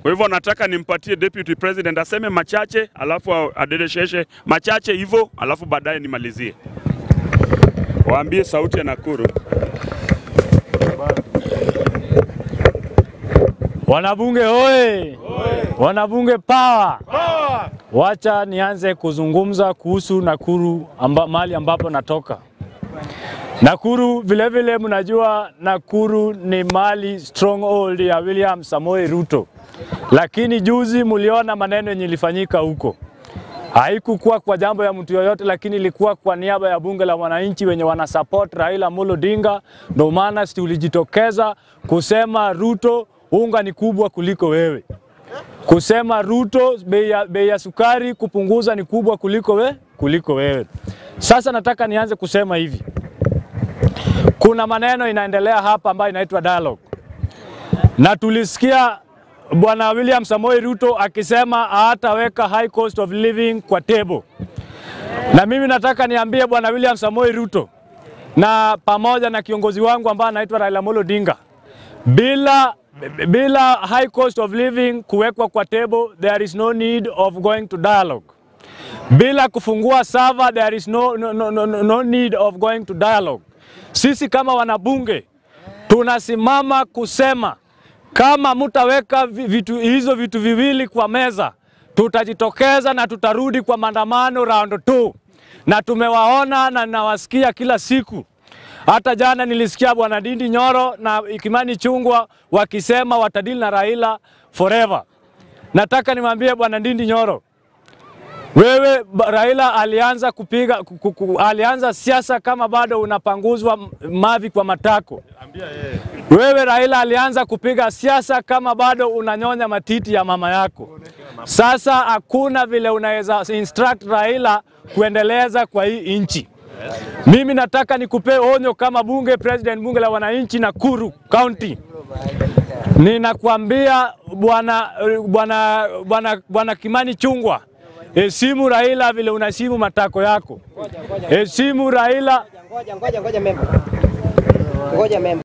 Kwa hivyo nataka nimpatie deputy president aseme machache, alafu adedesheshe machache hivyo, alafu baadaye nimalizie. Waambie sauti ya Nakuru. Wanabunge hoye! Wanabunge power! Wacha nianze kuzungumza kuhusu Nakuru amba, mahali ambapo natoka. Nakuru vilevile, mnajua Nakuru ni mali stronghold ya William Samoei Ruto, lakini juzi mliona maneno yenye ilifanyika huko. Haikukuwa kwa jambo ya mtu yoyote, lakini ilikuwa kwa niaba ya bunge la wananchi wenye wana support Raila Amolo Odinga. Ndio maana tulijitokeza kusema Ruto, unga ni kubwa kuliko wewe, kusema Ruto, bei ya, bei ya sukari kupunguza ni kubwa kuliko we, kuliko wewe. Sasa nataka nianze kusema hivi, kuna maneno inaendelea hapa ambayo inaitwa dialogue, na tulisikia Bwana William Samoei Ruto akisema hataweka high cost of living kwa table, na mimi nataka niambie Bwana William Samoei Ruto na pamoja na kiongozi wangu ambaye anaitwa Raila Amolo Odinga, bila bila high cost of living kuwekwa kwa table, there is no need of going to dialogue. Bila kufungua sava, there is no, no, no, no, no need of going to dialogue. Sisi kama wanabunge tunasimama kusema kama mutaweka vitu, hizo vitu viwili kwa meza, tutajitokeza na tutarudi kwa maandamano round 2 na tumewaona na nawasikia kila siku. Hata jana nilisikia bwana Ndindi Nyoro na Kimani Chungwa wakisema watadili na Raila forever. Nataka nimwambie bwana Ndindi Nyoro, wewe Raila alianza kupiga ku, ku, alianza siasa kama bado unapanguzwa mavi kwa matako. Wewe Raila alianza kupiga siasa kama bado unanyonya matiti ya mama yako. Sasa hakuna vile unaweza instruct Raila kuendeleza kwa hii nchi. Mimi nataka nikupe onyo kama bunge president bunge la wananchi Nakuru County. Ninakwambia bwana bwana bwana bwana Kimani Chungwa, heshimu Raila vile unaheshimu matako yako. Heshimu Raila. Ngoja ngoja ngoja member. Ngoja member.